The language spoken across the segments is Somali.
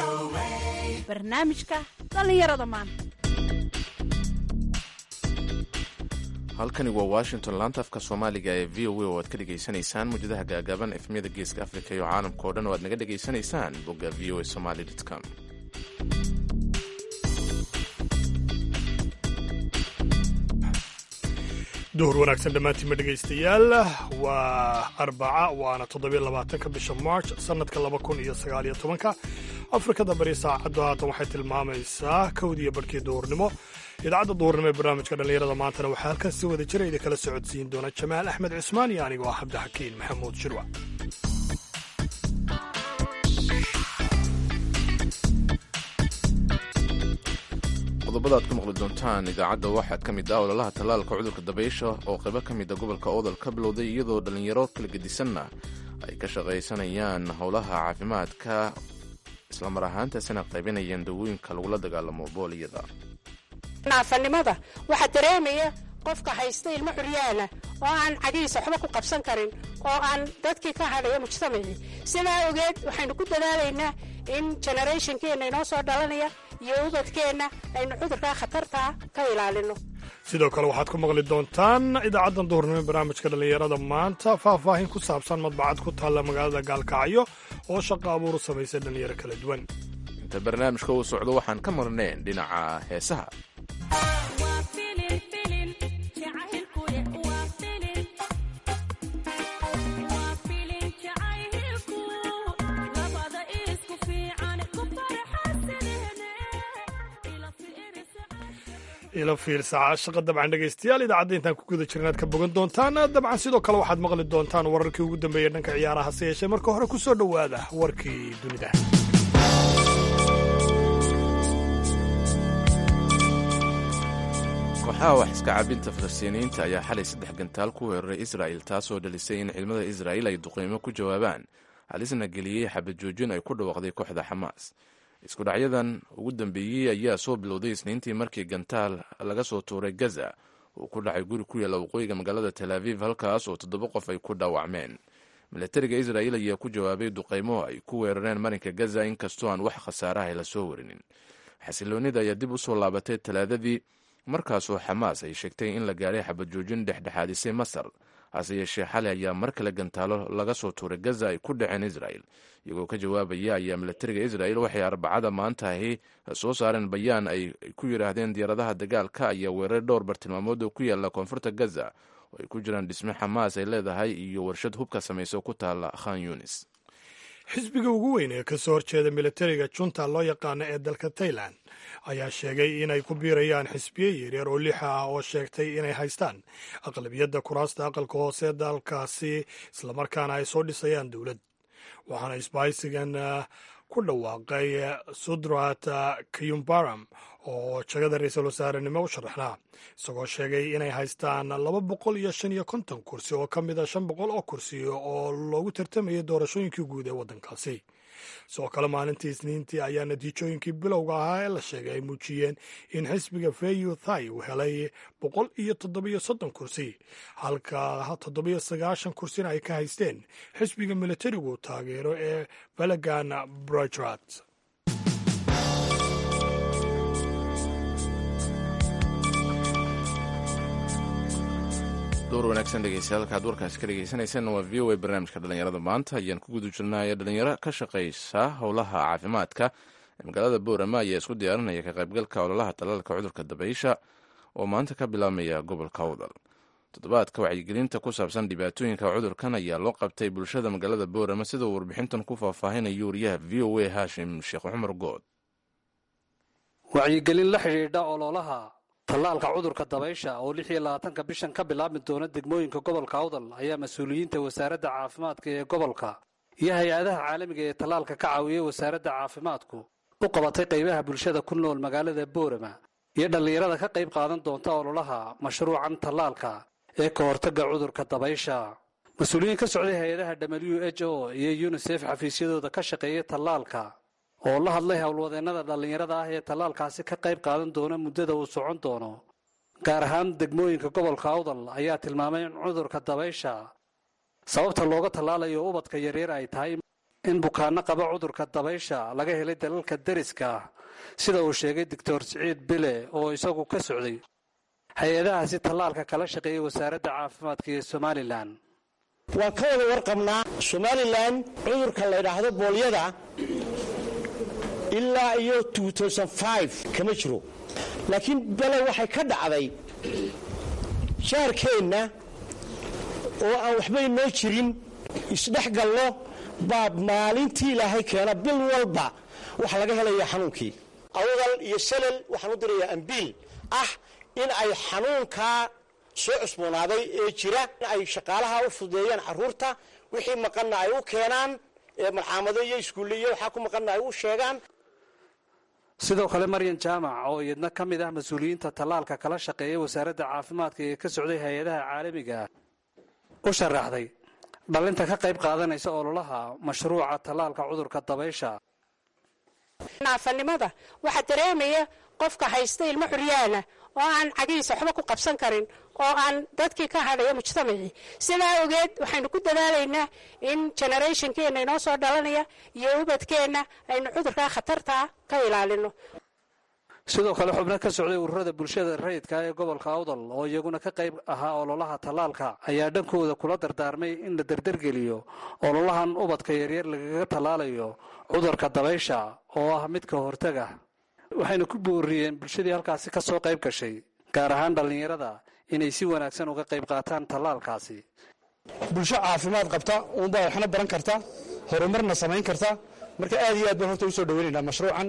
barnaamijka dhallinyarada maanta halkani waa washington laanta afka soomaaliga ee v o a oo aad ka dhegaysanaysaan muujadaha gaagaaban efmiyada geeska afrika iyo caalamka oo dhan oo aad naga dhegaysanaysaan bogga v o a somaly com duhur wanaagsan dhammaantiinma dhegaystayaal waa arbaca waana toddobiyo labaatanka bisha march sannadka laba kun iyo sagaaliyo tobanka afrikada bari saacaddu haatan waxay tilmaamaysaa kowdiiyo barhkii duhurnimo idaacadda duhurnimo ee barnaamijka dhallinyarada maantana waxaa halkan si wada jira idin kala socodsiin doona jamaal axmed cismaan iyo anigoo ah cabdixakiin maxamuud shirwac qodobada aad ku maqli doontaan idaacadda waxaad ka mid ah ololaha tallaalka cudurka dabaysha oo qaybo ka mida gobolka odol ka bilowday iyadoo dhallinyaro kala gedisanna ay ka shaqaysanayaan howlaha caafimaadka islamar ahaantaasina qaybinayaan dawooyinka lagula dagaalamo booliyada naafanimada waxaa dareemaya qofka haysta ilmo xuryaana oo aan cadihiisa waxba ku qabsan karin oo aan dadkii ka hadhaya mujtamacii sidaa ogeed waxaynu ku dadaalaynaa in generationkeenna inoo soo dhalanaya iyo ubadkeenna aynu cudurkaa khatartaa ka ilaalino sidoo kale waxaad ku maqli doontaan idaacaddan duhurnimo ee barnaamijka dhallinyarada maanta faahfaahin ku saabsan madbacad ku taalla magaalada gaalkacyo oo shaqo abuuru samaysay dhallinyaro kala duwan inta barnaamijka uu socdo waxaan ka marnayn dhinaca heesaha ilo fiirsaca shaqa dabcan dhegaystayaal idaacadda intaan ku guda jiran aad ka bogan doontaan dabcan sidoo kale waxaad maqli doontaan wararkii ugu dambeeya dhanka ciyaaraha se yeeshee marka hore ku soo dhowaada warkii dunida kooxaha wax iska cabinta falastiiniyiinta ayaa xalay saddex gantaal ku weeraray israa'il taasoo dhalisay in ciidamada israa'iil ay duqeymo ku jawaabaan halisna geliyey xabad joojin ay ku dhawaaqday kooxda xamaas isku dhacyadan ugu dambeeyey ayaa soo bilowday isniintii markii gantaal laga soo tuuray gaza uu ku dhacay guri ku yaalla waqooyiga magaalada tel aviv halkaas oo toddoba qof ay ku dhaawacmeen milatariga israa'iil ayaa ku jawaabay duqeymo ay ku weerareen marinka gaza inkastoo aan wax khasaaraha la soo warinin xasiloonnida ayaa dib u soo laabatay talaadadii markaasoo xamaas ay sheegtay in la gaadhay xabad joojin dhexdhexaadisay masar hase yeeshee xalay ayaa mar kale gantaalo laga soo tuuray gaza ay ku dhaceen israa'il iyagoo ka jawaabaya ayaa milatariga israa'il waxay arbacada maantahi soo saareen bayaan ay ku yidhaahdeen diyaaradaha dagaalka ayaa weerar dhowr bartilmaamood oo ku yaalla koonfurta gaza oo ay ku jiraan dhisme xamaas ay leedahay iyo warshad hubka samaysa ku taalla khan yunis xisbiga ugu weyn ee ka soo horjeeda milatariga junta loo yaqaano ee dalka tailan ayaa sheegay inay ku biirayaan xisbiye yaryar oo lixa ah oo sheegtay inay haystaan aqlabiyadda kuraasta aqalka hoose dalkaasi islamarkaana ay soo dhisayaan dowlad waxaana isbahaysigan ku dhawaaqay sudrat kayumbaram oo jagada ra-iisul wasaarenimo u sharaxnaa isagoo sheegay inay haystaan laba boqol iyo shan iyo konton kursi oo ka mid a shan boqol oo kursi oo loogu tartamayay doorashooyinkii guud ee waddankaasi sidoo kale maalintii isniintii ayaa natiijooyinkii bilowga ahaa ee la sheegay ay muujiyeen in xisbiga fayu thai uu helay boqol iyo toddobiyo soddon kursi halka toddobiyo sagaashan kursina ay ka haysteen xisbiga militarigu taageero ee balagan brajrat door wanaagsan dhegeystayaal halkaad warkaasi ka dhegeysaneysaan waa v o a barnaamijka dhallinyarada maanta ayaan ku guda jirnay dhalinyaro ka shaqaysa howlaha caafimaadka ee magaalada boorama ayaa isku diyaarinaya ka qaybgalka ololaha talaalka cudurka dabaysha oo maanta ka bilaabmaya gobolka awdal toddobaadka wacyigelinta ku saabsan dhibaatooyinka cudurkan ayaa loo qabtay bulshada magaalada boorama sidoo warbixintan ku faahfaahinayo wariyaha v o a haashim sheekh cumar good wacyigelin la xidhiidha ololaha tallaalka cudurka dabaysha oo lix iyo labaatanka bishan ka bilaabmi doona degmooyinka gobolka awdal ayaa mas-uuliyiinta wasaaradda caafimaadka ee gobolka iyo hay-adaha caalamiga ee tallaalka ka caawiyey wasaaradda caafimaadku u qabatay qaybaha bulshada ku nool magaalada boorama iyo dhallinyarada ka qayb qaadan doonta ololaha mashruucan tallaalka ee ka hortagga cudurka dabaysha mas-uuliyiin ka socday hay-adaha w h o iyo yunisef xafiisyadooda ka shaqeeyay tallaalka oo la hadlay howlwadeennada dhallinyarada ah ee tallaalkaasi ka qayb qaadan doona muddada uu socon doono gaar ahaan degmooyinka gobolka awdal ayaa tilmaamay in cudurka dabaysha sababta looga tallaalayo ubadka yaryar ay tahay in bukaanno qaba cudurka dabaysha laga helay dalalka deriska ah sida uu sheegay doctor siciid bile oo isagu ka socday hay-adahaasi tallaalka kala shaqeeyay wasaaradda caafimaadka ee somalilan waan ka wada warqabnaa somalilan cudurka la ydhaahdo boolyada ilaa iyo kama jiro laakiin bale waxay ka dhacday jaarkeenna oo aan waxba inoo jirin isdhex galno baa maalintii ilaahay keena bil walba waxa laga helaya xanuunkii awdal iyo salal waxaan u dirayaa ambiil ah in ay xanuunkaa soo cusboonaaday ee jira in ay shaqaalaha u fududeeyaan caruurta wixii maqanna ay u keenaan malcaamado iyo iskuulle iyo waxaa ku maqanna ay u sheegaan sidoo kale maryan jaamac oo iyadna ka mid ah mas-uuliyiinta tallaalka kala shaqeeya wasaaradda caafimaadka ee ka socday hay-adaha caalamiga u sharaxday dhalinta ka qayb qaadanaysa ololaha mashruuca tallaalka cudurka dabaysha naafanimada waxaa dareemaya qofka haysta ilmo xuryaana oo aan cagihiisa waxba ku qabsan karin oo aan dadkii ka hadhaya mujtamacii sidaa ogeed waxaynu ku dadaalaynaa in generationkeenna inoo soo dhalanaya iyo ubadkeenna aynu cudurkaa khatartaa ka ilaalino sidoo kale xubno ka socday ururada bulshada rayidka ee gobolka awdal oo iyaguna ka qayb ahaa ololaha tallaalka ayaa dhankooda kula dardaarmay in la derdergeliyo ololahan ubadka yaryar lagaga tallaalayo cudurka dabaysha oo ah midka hortaga waxayna ku booriyeen bulshadii halkaasi ka soo qayb gashay gaar ahaan dhallinyarada inay si wanaagsan uga qayb qaataan tallaalkaasi bulsho caafimaad qabta uunbaa waxna baran karta horumarna samayn karta marka aad iyo aad baan horta usoo dhaweynaynaa mashruucan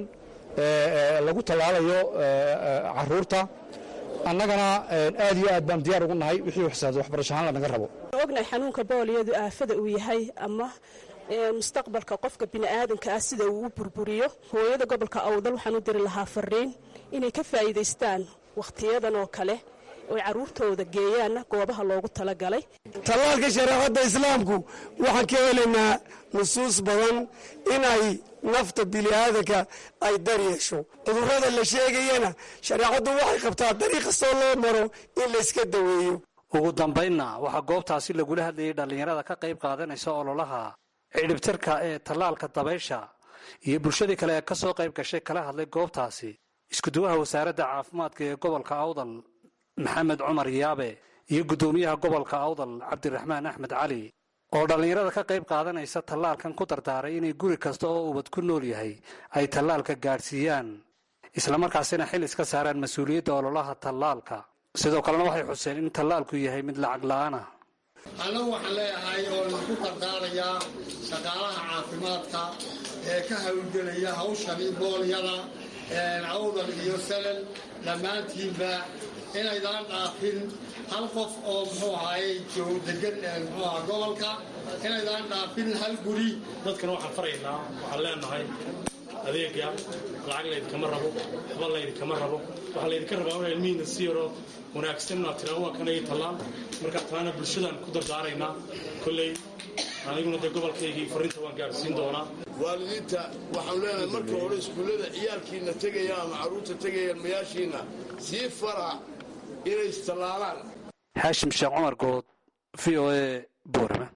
lagu tallaalayo caruurta annagana aad iyo aad baan diyaar ugu nahay wixii waxsaad waxbarasho ahaan lanaga rabo ognahay xanuunka booliyadu aafada uu yahay ama mustaqbalka qofka bini'aadanka ah sida uu u burburiyo hooyada gobolka awdal waxaan u diri lahaa fariin inay ka faa'iidaystaan wakhtiyadan oo kale oy carruurtooda geeyaanna goobaha loogu talagalay tallaalka shareecadda islaamku waxaan ka helaynaa nusuus badan inay nafta bini'aadanka ay dar yeesho cudurrada la sheegayana shareecaddu waxay qabtaa dariiq kastoo loo maro in layska daweeyo ugu dambaynna waxaa goobtaasi lagula hadlayay dhallinyarada ka qayb qaadanaysa ololaha cidhibtirka ee tallaalka dabaysha iyo bulshadii kale ee ka soo qayb gashay kala hadlay goobtaasi iskuduwaha wasaaradda caafimaadka ee gobolka awdal maxamed cumar yaabe iyo guddoomiyaha gobolka awdal cabdiraxmaan axmed cali oo dhallinyarada ka qayb qaadanaysa tallaalkan ku dardaaray inay guri kasta oo ubad ku nool yahay ay tallaalka gaadhsiiyaan islamarkaasina xil iska saaraan mas-uuliyadda ololaha tallaalka sidoo kalena waxay xuseen in tallaalku yahay mid lacag la'aan ah annagu waxaan leeyahay oo lagu dardaarayaa shaqaalaha caafimaadka ee ka hawlgelaya hawshani boolyada awdal iyo salal dhammaantiinba inaydaan dhaafin hal qof oo muxuu ahaaye joog degan muxuu aha gobolka inaydaan dhaafin hal guri dadkana waxaan faraynaa waxaan leenahay adeega lacag laydinkama rabo waxba laydinkama rabo waxaa laydinka rabaa inaa ilmihiina si yaroo wanaagsan inaad tiraan waa kanay tallaan markaa talaana bulshadaan ku dardaaraynaa kolley aniguna dee gobolkaygii fariinta waan gaadhsiin doonaa waalidiinta waxaanu leenahay marka hore iskuullada ciyaalkiina tegaya ama carruurta tegayaan mayaashiinna sii fara inay istallaalaan xaashim sheekh cumar good v o a buurama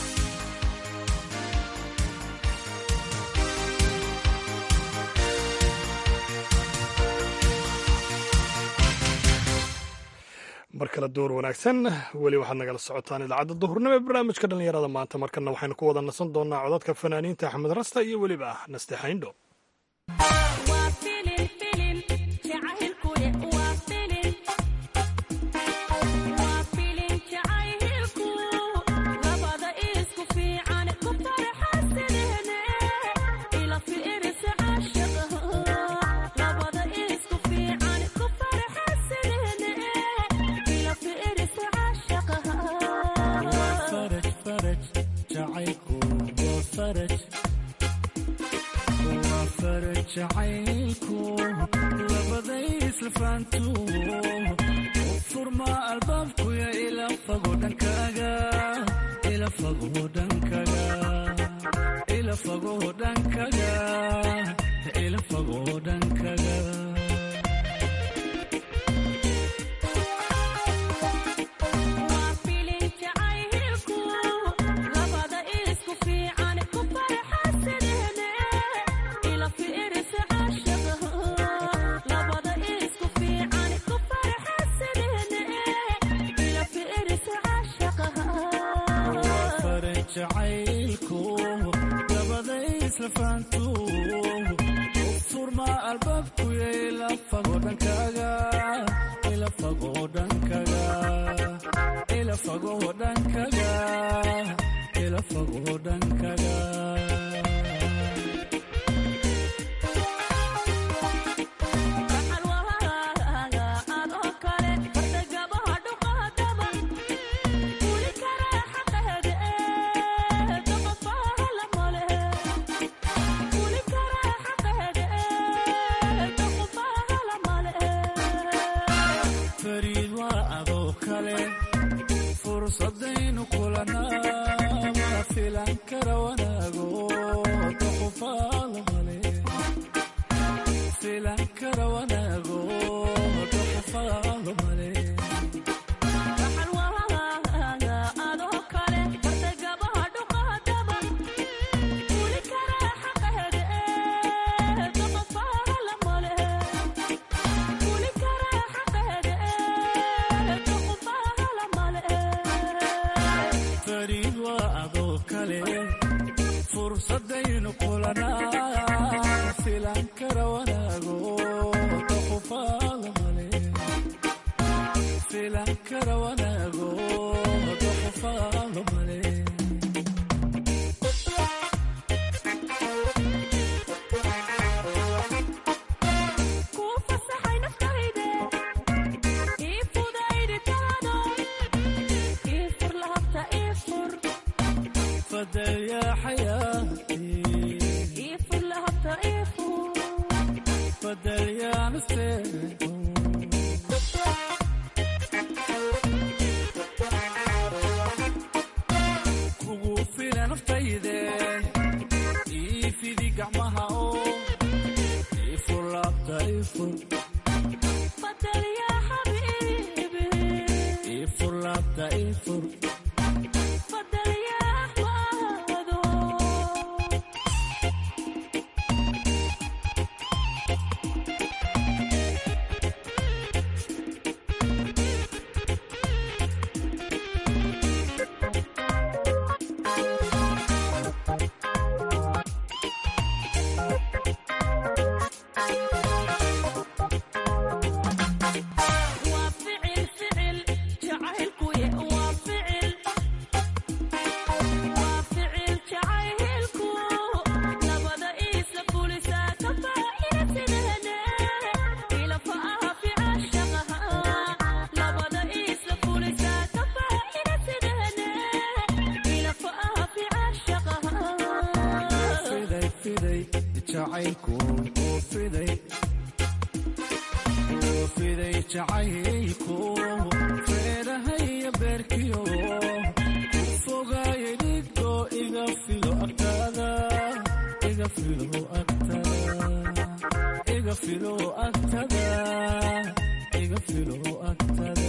mar kale door wanaagsan weli waxaad nagala socotaan idaacadda duhurnimo ee barnaamijka dhallinyarada maanta markana waxaynu ku wada nasan doonaa codadka fanaaniinta axmed rasta iyo weliba naste xayndho Labada isku fiican ku farxas jacaylku dabaday isla faantu furma albaabku ila fago dhankaaga ila fago dhankaaga ila fago dhankaaga ila fago dhankaaga fariid waa adoo kale fursadaynu kulanaa ma filan kara wanaago doqofaalo male filan kara wanaago doqofaalo male fariid waa adoo kale fursadaynu kulanaa filan kara wanaago doqofaalo male filan kara wanaago doqofaalo male fadal yaa xayaati fadal yaa nasteexo kugu fila naftayde ii fidi gacmaha oo ii fur laabta ii fur ii fur laabta ii fur fiday fiday jacaylku oo fiday oo fiday jacaylku feedhahaya beerkiyo ku fogaayay dhiggo iga filo agtaada iga filo agtada iga filo agtada iga filo agtada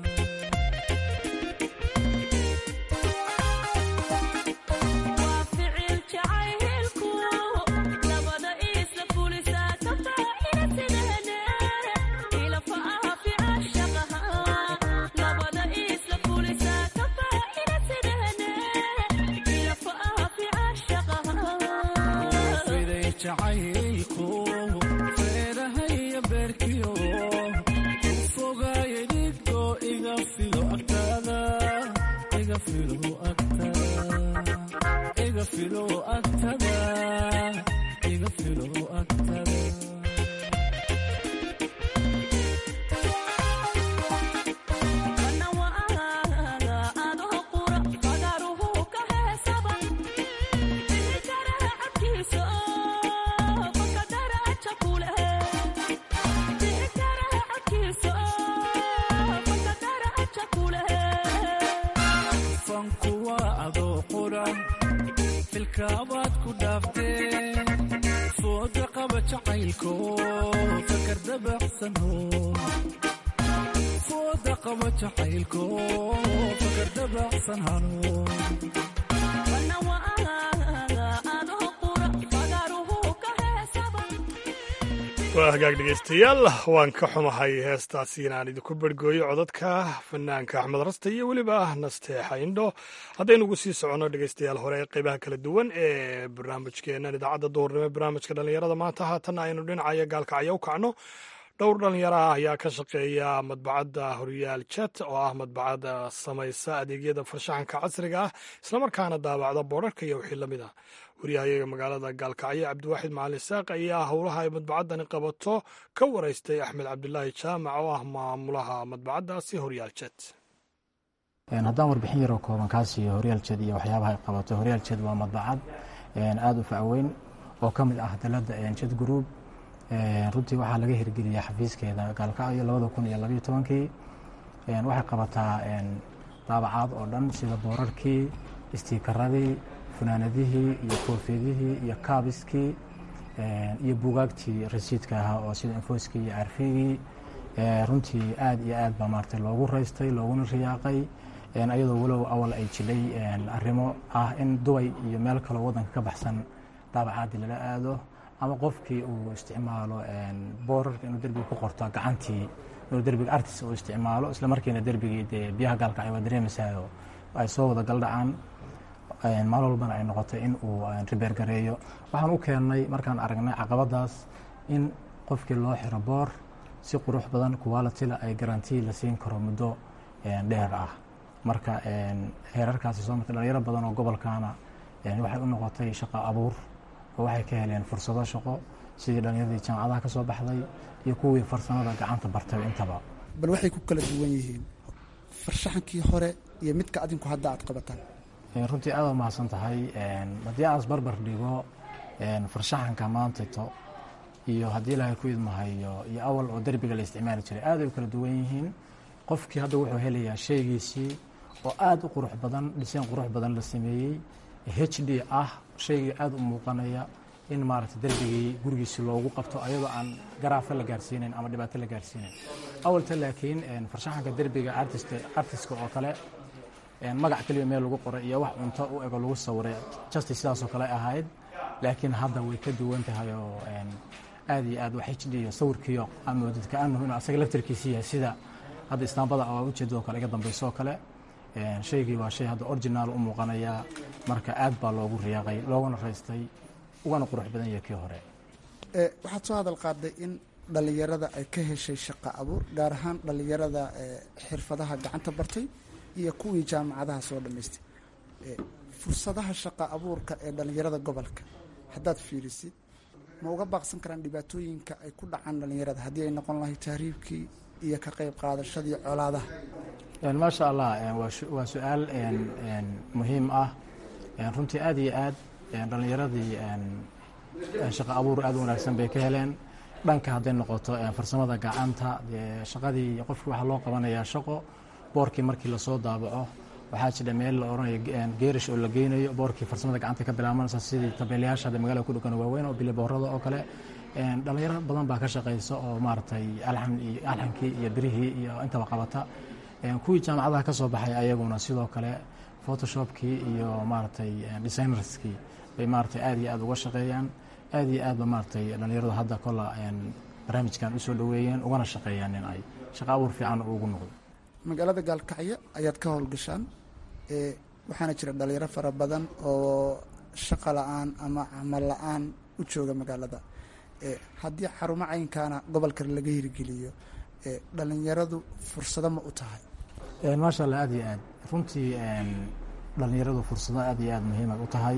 fiday jacaylku feedhahaya beerkiyo ku fogaayay dhiggo iga filo agtaada iga filo agtada iga filo agtada iga filo agtada fanku waa adoo qura filkaabaad ku dhaaftee fooda qaba jacaylko fakar dabacsano fooda qaba jacaylko fakar dabacsan hano waa hagaag dhegeystayaal waan ka xumahay heestaasi inaan idinku bergooyo codadka fanaanka axmed raste iyo weliba nasteexa indho haddaynugu sii soconno dhegeystayaal hore ee qeybaha kala duwan ee barnaamijkeennan idaacadda duhurnimo barnaamijka dhallinyarada maanta haatanna aynu dhinacaya gaalkacyo u kacno dhowr dhallinyaro ah ayaa ka shaqeeya madbacadda horyaal jet oo ah madbacadda samaysa adeegyada farshaxanka casriga ah islamarkaana daabacda boodharka iyo wixii lamid ah waryahayaga magaalada gaalkacyo cabdiwaaxid macalin saaq ayaa howlaha ay madbacaddani qabato ka waraystay axmed cabdilaahi jaamac oo ah maamulaha madbacaddaasi horyaal jet haddaan warbixin yaroo kooban kaa siiyo horyaal jed iyo waxyaabaha ay qabato horyaal jed waa madbacad aada u facweyn oo ka mid ah dalada jed group runtii waxaa laga hirgeliyay xafiiskeeda gaalkacyo labada kun iyo labayo tobankii waxay qabataa daabacaad oo dhan sida boorarkii istiikaradii funaanadihii iyo koofiyadihii iyo kaabiskii iyo buugaagtii rasiidka ahaa oo sida infoskii iyo arfigii runtii aad iyo aad baa maarata loogu raystay looguna riyaaqay ayadoo walow awal ay jilay arrimo ah in dubay iyo meel kaloo waddanka ka baxsan daabacaadii lala aado ama qofkii uu isticmaalo boorarka inuu derbiga ku qorto gacantii inuu derbiga artis uu isticmaalo isla markiina derbigii dee biyaha gaalkacyo waa dareemaysaao ay soo wada galdhacaan maalin walbana ay noqotay in uu ribeergareeyo waxaan u keennay markaan aragnay caqabadaas in qofkii loo xiro boor si qurux badan qualitila ay garantii la siin karo muddo dheer ah marka heerarkaasi soo martay dhalinyaro badan oo gobolkaana waxay u noqotay shaqo abuur oo waxay ka heleen fursado shaqo sidii dhalinyaradii jaamacadaha ka soo baxday iyo kuwii farsamada gacanta bartay intaba bal waxay ku kala duwan yihiin farshaxankii hore iyo midka adinku hadda aad qabataan runtii aada u mahadsan tahay haddii aas barbar dhigo farshaxanka maantato iyo haddii ilaahay ku idmahayo iyo awal oo derbiga la isticmaali jiray aad ay u kala duwan yihiin qofkii hadda wuxuu helayaa shaygiisii oo aada u qurux badan dhiseen qurux badan la sameeyey h d ah shaygii aada u muuqanaya in maaragtay derbigii gurigiisi loogu qabto ayadoo aan garaafo la gaarsiinayn ama dhibaato la gaarsiinayn awalta laakiin farshaxanka derbiga artiska oo kale magac keliya meel lagu qoray iyo wax cunto u ego lagu sawiray justi sidaasoo kale ahayd laakiin hadda way ka duwan tahay oo aad iyo aad wax h d iyo sawirkiiyo amoodid kaanahu inuu asaga laftarkiisi yahay sida hadda istaambada oo ujeedadoo kale iga dambayso oo kale shaygii waa shay hadda originaal u muuqanaya marka aad baa loogu riyaaqay looguna raystay ugana qurux badan yahay kii hore waxaad soo hadal qaaday in dhallinyarada ay ka heshay shaqo abuur gaar ahaan dhallinyarada xirfadaha gacanta bartay iyo kuwii jaamacadaha soo dhammaystay fursadaha shaqo abuurka ee dhallinyarada gobolka haddaad fiirisid ma uga baaqsan karaan dhibaatooyinka ay ku dhacaan dhallinyarada haddii ay noqon lahay tahriibkii iyo ka qayb qaadashadii colaadaha maasha allah waa su-aal muhiim ah runtii aad iyo aad dhallinyaradii shaqo abuur aad u wanaagsan bay ka heleen dhanka hadday noqoto farsamada gacanta shaqadii qofkii waxaa loo qabanayaa shaqo boorkii markii lasoo daabaco waxaa jira meel la oranayo geerish oo la geynayo boorkii farsamada gacanta ka bilaabanaysa sidii tabeelayaasha hadda magaalada ku dhogan waaweyn oo biliboorada oo kale dhalinyaro badan baa ka shaqaysa oo maaragtay alxankii iyo birihii iyo intaba qabata kuwii jaamacadaha ka soo baxay ayaguna sidoo kale photoshopkii iyo maaragtay designerskii bay maaragtay aad iyo aad uga shaqeeyaan aad iyo aadba maaragtay dhalinyaradu hadda kola barnaamijkan usoo dhoweeyeen ugana shaqeeyaan in ay shaqo abuur fiican ugu noqdo magaalada gaalkacyo ayaad ka howlgashaan waxaana jira dhalinyaro fara badan oo shaqo la-aan ama camal la-aan u jooga magaalada haddii xarumo caynkaana gobolka laga hirgeliyo dhalinyaradu fursado ma u tahay maasha allah aad iyo aad runtii dhalinyaradu fursado aad iyo aad muhiimay u tahay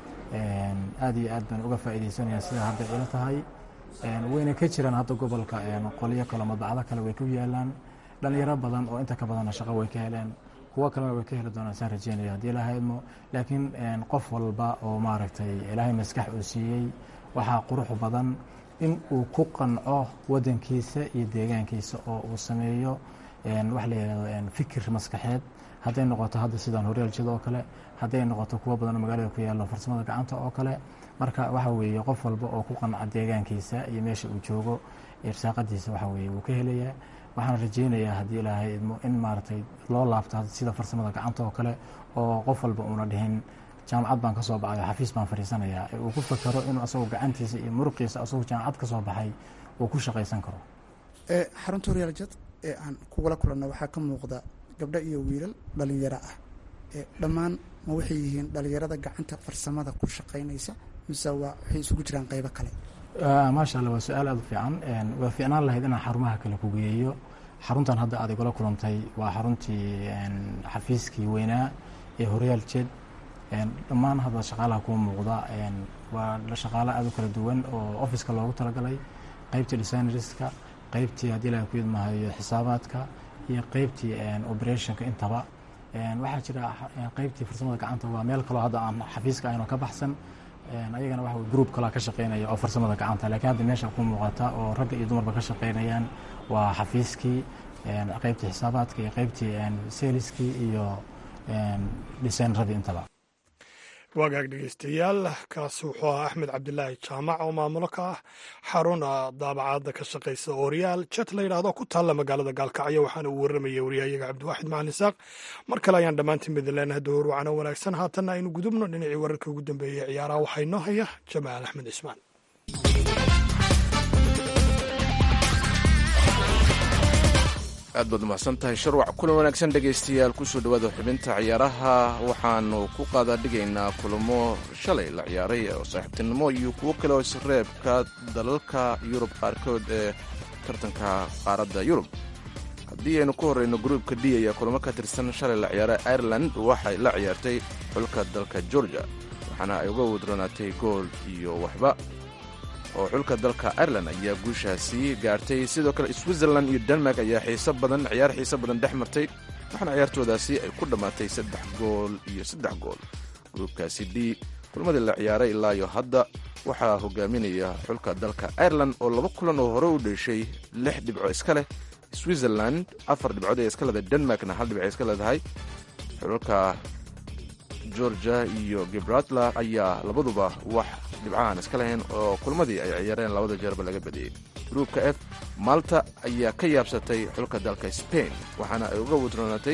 aad iyo aad baan uga faa'iidaysanayaan sida hadda ila tahay wayna ka jiraan hadda gobolka qolyo kale madbacdo kale way ku yaalaan dhalinyaro badan oo inta ka badanna shaqo way ka heleen kuwo kalena way ka heli doonaan saan rajeynaya haddii ilaahay idmo laakiin qof walba oo maaragtay ilaahay maskax uu siiyey waxaa qurux badan in uu ku qanco wadankiisa iyo deegaankiisa oo uu sameeyo wax la yihahdo fikir maskaxeed hadday noqoto hadda sidaan horyaaljada oo kale hadday noqoto kuwo badan oo magaalada ku yaallo farsamada gacanta oo kale marka waxa weeye qof walba oo ku qanca deegaankiisa iyo meesha uu joogo irsaaqadiisa waxa weeye wuu ka helayaa waxaan rajeynayaa haddii ilaahay idmo in maaragtay loo laabto sida farsamada gacanta oo kale oo qof walba uuna dhihin jaamacad baan ka soo baxay xafiis baan fadhiisanayaa ee uu ku fakaro inuu asagoo gacantiisa iyo muruqiisa asagoo jaamacad ka soo baxay uu ku shaqaysan karo xarunta horyaaljad ee aan kugula kulanno waxaa ka muuqda gabdho iyo wiilal dhalinyaro ah dhammaan ma waxay yihiin dhalinyarada gacanta farsamada ku shaqaynaysa mise waa waxay isugu jiraan qaybo kale maasha allah waa su-aal aada u fiican waa fiicnaan lahayd inaan xarumaha kale ku geeyo xaruntan hadda aad igula kulantay waa xaruntii xafiiskii weynaa ee horyaal jed dhammaan hadda shaqaalaha kuwa muuqda waa shaqaalo aada u kala duwan oo officeka loogu talagalay qeybtii designerska qeybtii haddii ilaha ku yidmahayo xisaabaadka iyo qeybtii operationka intaba waxaa jira qeybtii farsamada gacanta waa meel kaloo hadda aan xafiiska aynu ka baxsan ayagana waxa group kalaa ka shaqeynaya oo farsamada gacanta lakiin hadda meesha ku muuqata oo ragga iyo dumarba ka shaqeynayaan waa xafiiskii qeybtii xisaabaadka iyo qeybtii seeliskii iyo dhisaynaradii intaba wagaag dhegeystayaal kaasi wuxuu ahaa axmed cabdilaahi jaamac oo maamulo ka ah xaruna daabacaadda ka shaqaysa ooryaal jet la yidhaahdo ku taalla magaalada gaalkacyo waxaana uu warramayay waryahayaga cabdiwaaxid macalin isaaq mar kale ayaan dhammaantiin midin leenahay dowr wacano wanaagsan haatanna aynu gudubno dhinacii wararka ugu dambeeyey ciyaaraha waxaa inoo haya jamaal axmed cismaan aad baad umahadsan tahay sharwac kulan wanaagsan dhegaystayaal kusoo dhowaada xubinta ciyaaraha waxaanu ku qaadaadhigaynaa kulamo shalay la ciyaaray oo saaxiibtinimo iyo kuwo kale oo isreebka dalalka yurub qaarkood ee tartanka qaaradda yurub haddii aynu ku horreyno gruubka d ayaa kulamo ka tirsan shalay la ciyaaray ireland waxay la ciyaartay xulka dalka georgia waxaana ay uga wadronaatay gool iyo waxba oo xulka dalka ireland ayaa guushaasi gaartay sidoo kale switzerland iyo denmark ayaa xiiso badan ciyaar xiiso badan dhex martay waxaana ciyaartoodaasi ay ku dhammaatay saddex gool iyo saddex gool gruubkaasi d kulmadii la ciyaaray ilaa iyo hadda waxaa hogaaminaya xulka dalka ireland oo laba kulan oo hore u dheeshay lix dhibco iska leh switzerland afar dhibcood ee iska leedahay denmarkna hal dhibc iska leedahay xulka georgia iyo gibraltar ayaa labaduba wax dhibcahan iska lahayn oo kulmadii ay ciyaareen labada jeerba laga badiyey gruubka f malta ayaa ka yaabsatay xulka dalka spain waxaana ay uga wadroonatay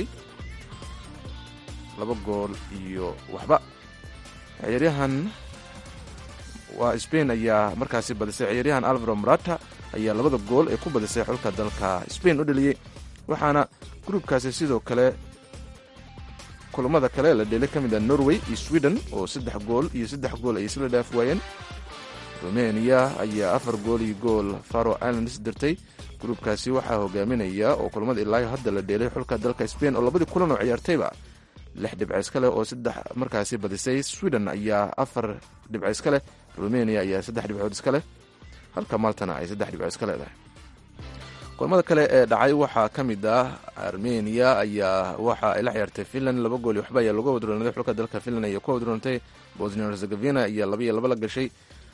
laba gool iyo waxba ciyaaryahan waa spain ayaa markaasi badisay ciyaaryahan alvaro marata ayaa labada gool ee ku badisay xulka dalka spain u dheliyey waxaana gruubkaasi sidoo kale kulamada kale la dheelay ka mid a norway iyo sweden oo saddex gool iyo saddex gool ay isla dhaaf waayeen rumeniya ayaa afar gool iyo gool faro islands dirtay gruubkaasi waxaa hogaaminaya oo kulamada ilaayo hadda la dheelay xulka dalka spain oo labadii kulan oo ciyaartayba lix dhibco iska leh oo saddex markaasi badisay sweden ayaa afar dhibco iska leh rumeniya ayaa saddex dhibcood iska leh halka maltana ay saddex dhibco iska leedahay kulamada kale ee dhacay waxaa ka mid ah armeniya ayaa waxa ay la ciyaartay finland laba gool iyo waxba ayaa laga wadroonatay xulka dalka finland ayaa ku wadroonatay bosnia herzegovina ayaa laba iyo laba la gashay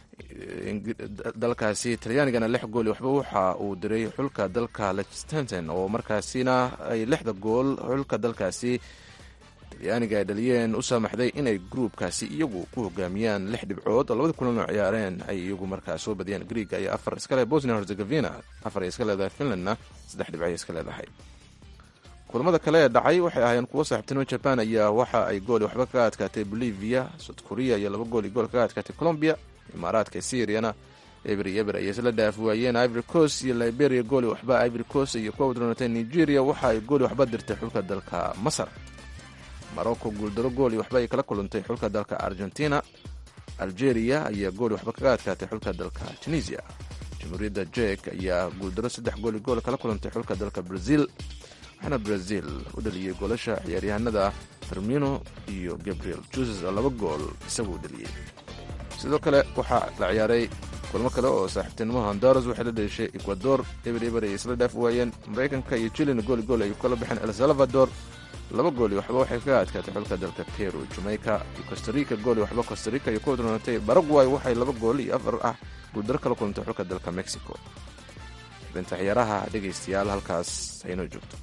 dalkaasi talyaanigana lix gool iyo waxba waxa uu diray xulka dalka lichtenstein oo markaasina ay lixda gool xulka dalkaasi talyaaniga ay dhaliyeen u saamaxday inay gruubkaasi iyagu ku hogaamiyaan lix dhibcood oo labadii kulan oo ciyaareen ay iyagu markaa soo badiyeen greega ayaa afar iska leh bosnia herzegovina afar ay iska leedahay finlandna saddex dhibco ay iska leedahay kulamada kale ee dhacay waxay ahaayeen kuwo saaxiibtinimo jaban ayaa waxa ay gool waxba kaga adkaatay bolivia south korea iyo laba gool iyo gool kaga adkaatay colombia imaaraadka syriana eber iyo eber ayay isla dhaaf waayeen ivory coast iyo liberia gooli waxba ivory coast iyo kuwa wadroonatay nigeria waxa ay gooli waxba dirtay xulka dalka masar morocco guuldaro gooli waxba ay kala kulantay xulka dalka argentina algeria ayaa gooli waxba kaga adkaatay xulka dalka tunisia jamhuuriyadda jek ayaa guuldaro saddex gooli gool kala kulantay xulka dalka brazil waxaana brazil u dhaliyey goolasha ciyaaryahanada fermino iyo gabriel juses laba gool isaguu dhaliyey sidoo kale waxaa la ciyaaray kulmo kale oo saaxiibtinimo honduras waxay la dheeshay ecuador eber eber ay isla dhaaf waayeen maraykanka iyo chilina gooli gool ay kala baxeen el salvador laba gooli waxba waxay kaga adkaatay xulka dalka peru jamaica iyo costarica gooli waxba costarica iyo ku wadroonatay baragway waxay laba gool iyo afar ah guuldaro kala kulantay xulka dalka mexico xubinta ciyaaraha dhegaystayaal halkaas haynoo joogto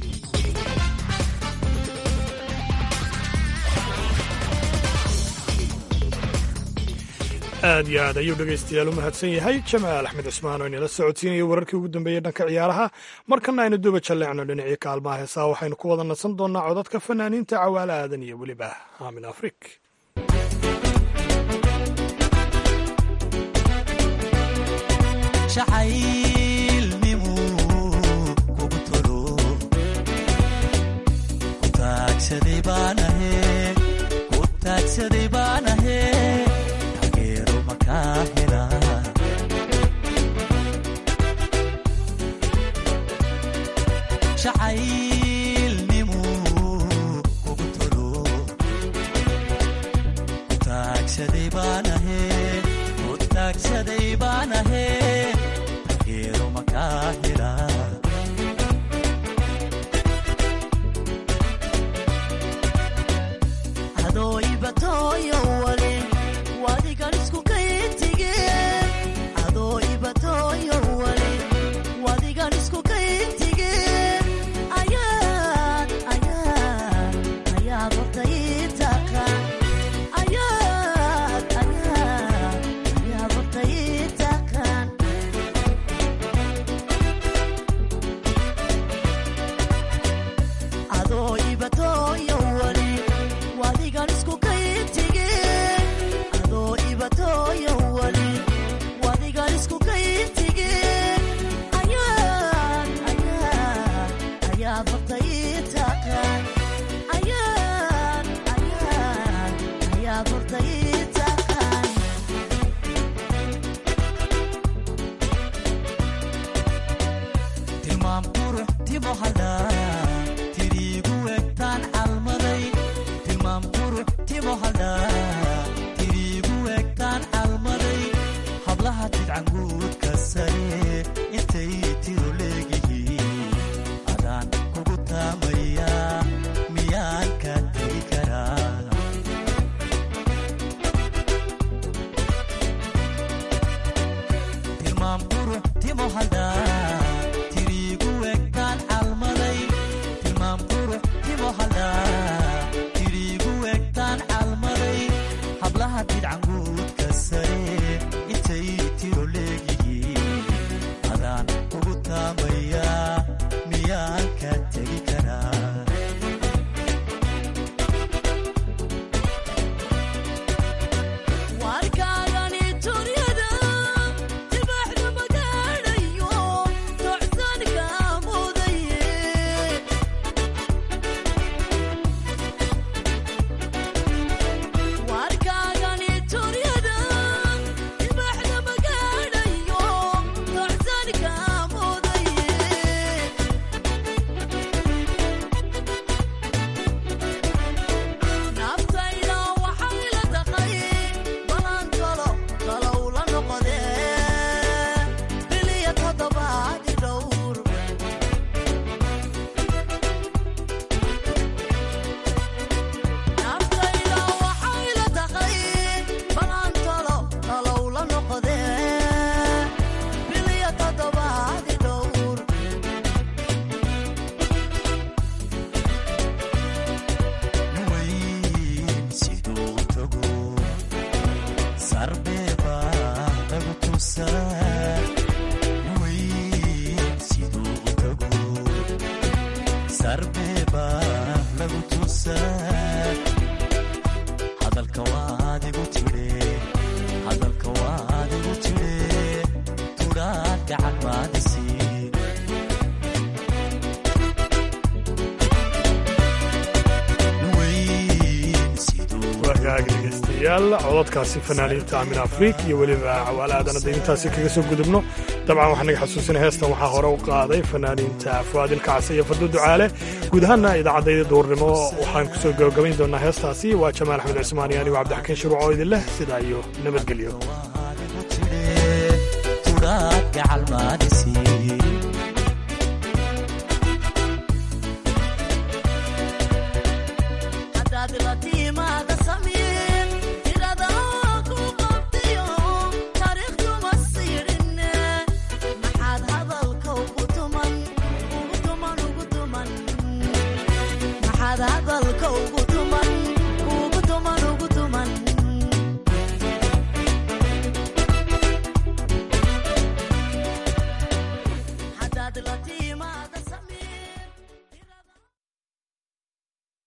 aad iyo aad ayuu dhegaystayaal u mahadsan yahay jamaal axmed cismaan oo inala socodsiinaya wararkii ugu dambeeyey dhanka ciyaaraha markana aynu duba jalleecno dhinacii kaalmaha heesaa waxaynu ku wada nasan doonnaa codadka fanaaniinta cawaale aadan iyo weliba aamin afrik jacaylnimu kugu tolo ku taagsaday baanahe ku taagsaday baanahe taageero makaa hela jacaylnimu kugu tolo ku taagsaday baanahe ku taagsaday baanahe taageero makaa hela adoo ibatooyo wale wadigan isku kayintige adoo ibatooyo wale wadigan isku kayintige ayaad ayaad ayaad horta ii taqaan ayaad ayaad ayaad horta ii taqaan adoo ibatooyo wale wadigan isku kayintige adoo ibatooyo wale wadigan isku kayintige ayaad ayaad ayaad horta ii taqaan ayaad ayaad ayaad horta ii taqaan tilmaam qurux timo hadhaa tiriigu egtaan calmaday tilmaam qurux timo hadhaa tiriigu egtaan calmaday hablaha tidcanguudka sare intay tiro leegihiin adaan kugu taamayaa miyaan ka tegi karaa tilmaam qurux timo hadhaa tiriigu egtaan calmaday tilmaam qurux timo hadhaa tiriigu egtaan calmaday hablaha tidcanguudka sare intay tiro leegihiin adaan kugu taamayaa miyaan ka tegi karaa warkaagani turyada dibaxda magaadhayo tocsan kaa mudaye warkaagani turyada dibaxda magaadhayo tocsan kaa mudaye naftayda waxay la taqay balan talo talow la noqodee biliya toddobaadi dhowr naftayda waxay la taqay balan talo talow la noqodee biliya toddobaadi dhowr weyn siduu tago sarbeeba lagu tusaa weyn siduu tago sarbeeba lagu tusaa hadalka waad igu tidhe hadalka waad igu tidhe tudhaad gacan maadisiin wagaag dhegeystayaal cododkaasi fanaaniinta amin afriik iyo weliba cawaale aadana dayntaasi kaga soo gudubno dabcan waxaa naga xasuusinay heestan waxaa hore u qaaday fanaaniinta fuaadil kacse iyo fadlu ducaale guud ahaana idaacadayda duurnimo waxaan kusoo gabagabayn doonaa heestaasi waa jamaal axmed cismaan iyo anigu cabdixakiin shuruuc oo idin leh sidaa iyo nabadgelyo tudhaad gacal maadisiin hadaad la tiimaada samiin tirada ku qabtayo taariikhduma siidhinne maxaad hadalka ugu tuman ugu tuman ugu tuman maxaad hadalka ugu